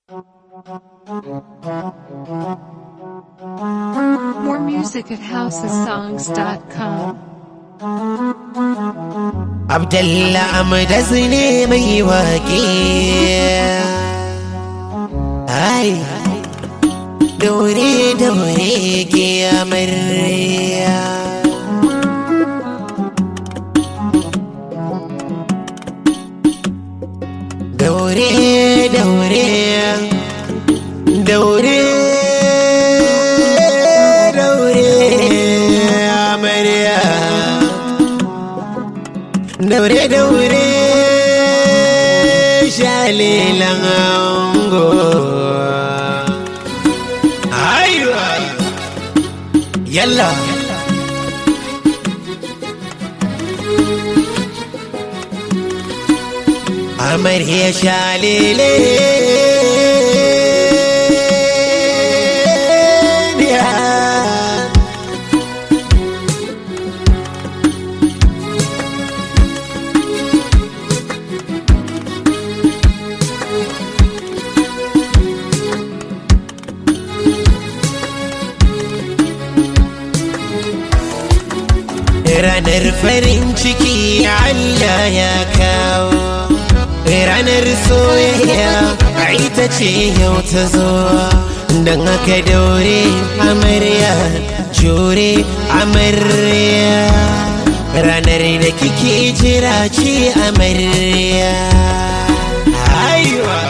More music at housesongs.com. Abdalla Amdas ne mai waƙe. Ai, daure daure ke amarya. Daure daure daure daure amarya. daure daure shalilan ango aiwa yalla amarya shalile ranar farin ciki Allah ya kawo ranar soyayya a ita ce yau ta zo don haka daure amarya jure amarya ranar da kike jira ce amarya aiwa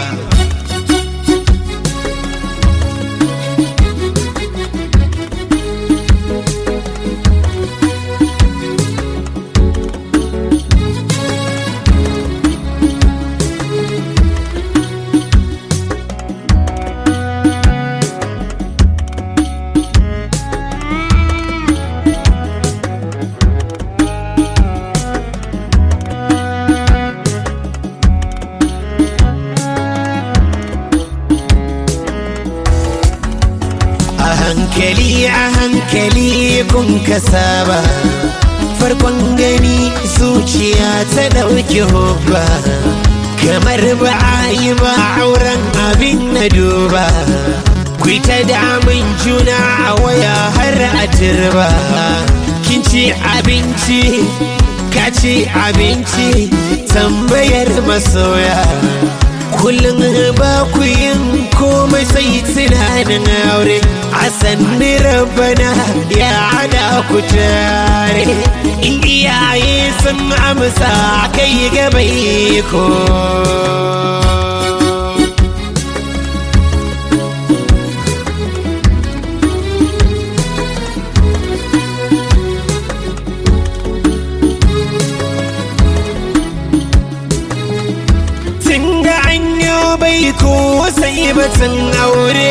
a hankali a hankali kun ka saba farkon gani zuciya ta ɗauki hubba kamar ba a yi ba auren abin na duba ku ta damun juna a waya har a turba kin ci abinci ka ci abinci tambayar masoya kullum ba ku yin komai sai tunanin aure a sanni rabana ya hada ku tare in iyaye sun amsa kai gaba ko tun da an yi bai ko sai batun aure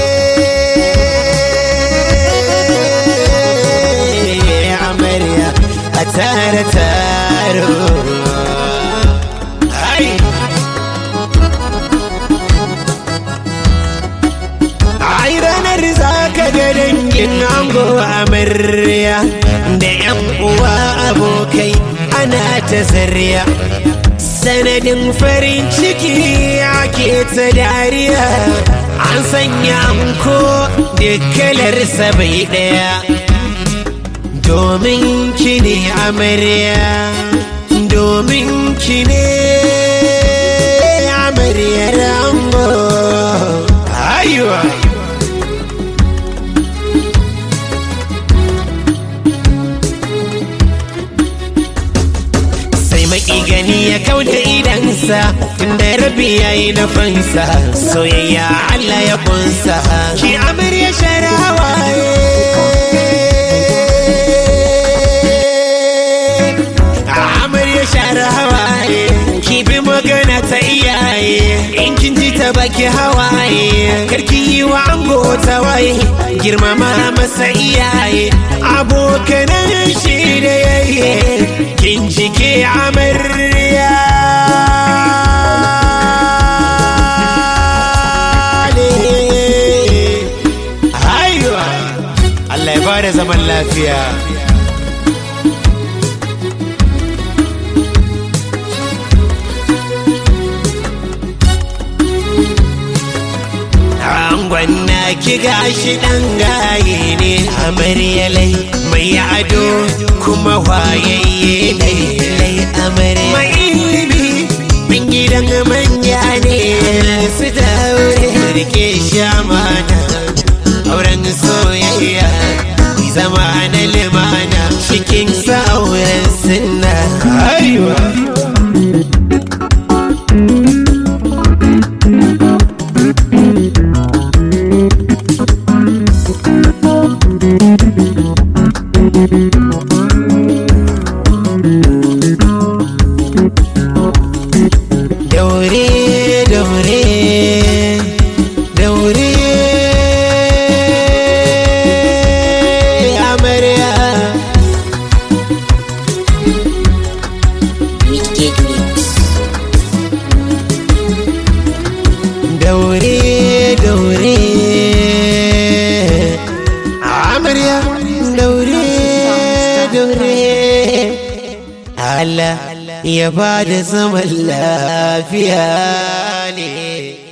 amarya a tare taro ai ai ranar za ka ga dangin ango amarya da yan uwa abokai ana ta zarya sanadin farin ciki ake ta dariya an sanya ko da kalarsa bai daya domin ki ne amarya domin ki ne amaryar ango aiwa sai maki gani ya kauda idansa tunda rabi ya yi nufinsa soyayya Allah ya kunsa ki amarya sharawa amarya sharawa ki bi magana ta iyaye in kin ji ta baki hawaye karki yi wa ango ta waye girmama masa iyaye abokanan shi da yayi kin ji ke amarya ne. Haiwa. Allah ya bada zaman lafiya Gwanna ki gashi ɗan gaye ne amaryalai mai ado kuma wayayye lai amarya. Mai ilimi min gidan manya ne su daure rike shamana auren soyayya mai zama na limana cikin sauran sinna. Aiwa. daure daure daure amarya Wicked Mix. daure daure amarya daure daure Allah ya ba da zaman lafiya ne